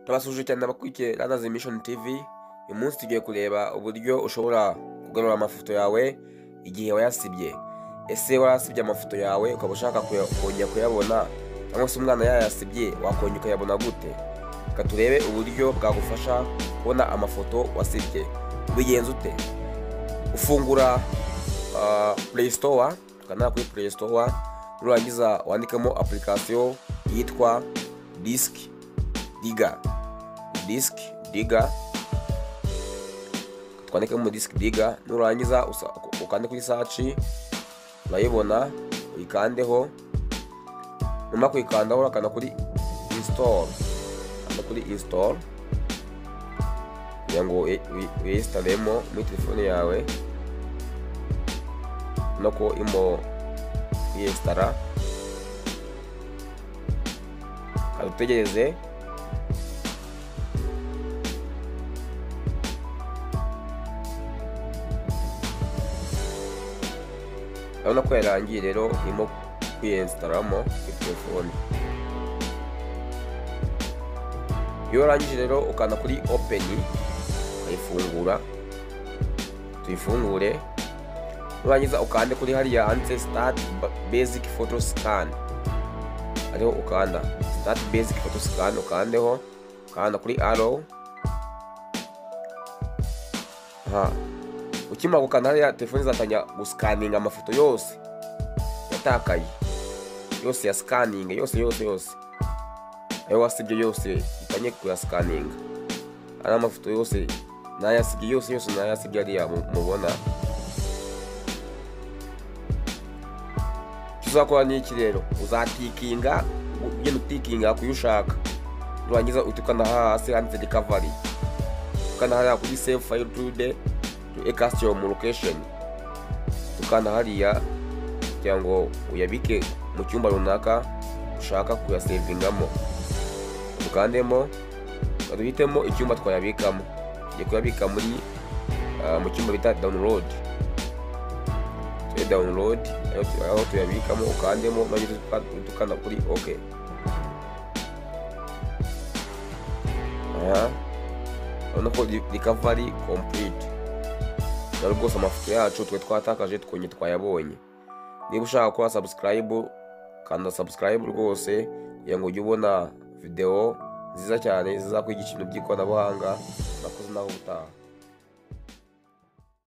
turabasuhuje cyane abakurikiye Rwanda Mission TV uyu munsi tugiye kureba uburyo ushobora kugarura amafoto yawe igihe wayasibye ese warasibye amafoto yawe ukaba ushaka kuya- kongera kuyabona cyangwa se umwana yayasibye wakongera ukayabona gute reka turebe uburyo bwagufasha kubona amafoto wasibye ubigenza ute ufungura ah, play store ukanda kuri play store nurangiza wandikamo application yitwa disk diga disk diga twandikemo disk diga nurangiza usa- ukande kuri search urayibona uyikandeho nyuma yo kuyikandaho urakanda kuri install kanda kuri install kugira ngo uyi- uyi- uyinstalemo muri telefone yawe no ko imo yesitara utegereze urabona ko yarangiye rero irimo kwiyesitaramo kuri telefone iyo warangije rero ukanda kuri openi ukayifungura tuyifungure nurangiza ukande kuri hariya handitse start ba- basic photo scan ariho ukanda start basic photo scan ukandeho ukanda kuri arrow aha ukimara gukanda hariya telefone izatangira gusikaninga amafoto yose yatakaye yose ya sikaninga yose yose yose ayo wasibye yose itanye kuyasikaninga ari amafoto yose nayasibye yose yose nayasibye hariya mu- mubona tuzakora n'iki rero uzatikinga ugenda utikinga kuyo ushaka nurangiza uhita ukanda hasi handitse recovery ukanda hariya kuri save file to the to a custom location tukanda hariya kugira ngo uyabike mu cyumba runaka ushaka kuyasevingamo dukandemo duhitemo icyumba twayabikamo tugiye kuyabika muri ah, mu cyumba bita download turi download aho tu- aho tuyabikamo ukandemo maze tuka- tukanda kuri ok aha urabona ko ri- recovery complete rero rwose amafoto yacu twe twatakaje twonye twayabonye niba ushaka gukora subscribe kanda subscribe rwose kugira ngo ujye ubona video nziza cyane zizakwigisha ibintu by'ikoranabuhanga nakoze nawe ubutaha